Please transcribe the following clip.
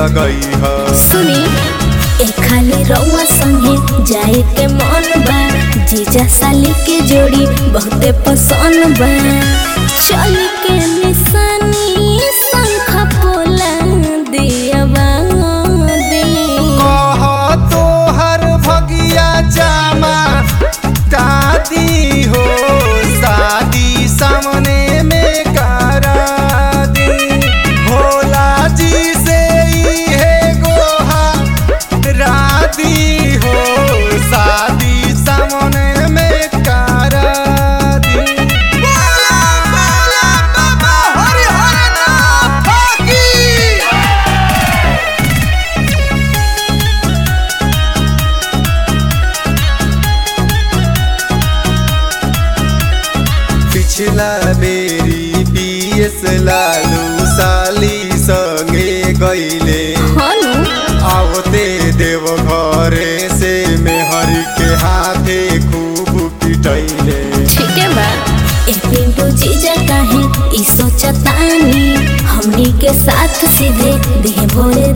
लगई ह सुनी ए खाली रउआ संगे जाए के मन बा जीजा साली के जोड़ी बहुते पसंद बा चल के निशानी शंख पोला दियवा दे कह तोहर भगिया जामा दादी हो शादी सामने में करा दी भोला जी से इहे गोहा रादी हो शादी सामने में करा दी बोला बोला बाबा हरि हर नाथ की पिछला बेरी बीएस लालू साली संगे गईले हनु आवते देव घरे से मेहर के हाथे खूब पिटैले ठीक है बा ए पिंटू जीजा काहे ई सोचतानी हमनी के साथ सीधे देह भोरे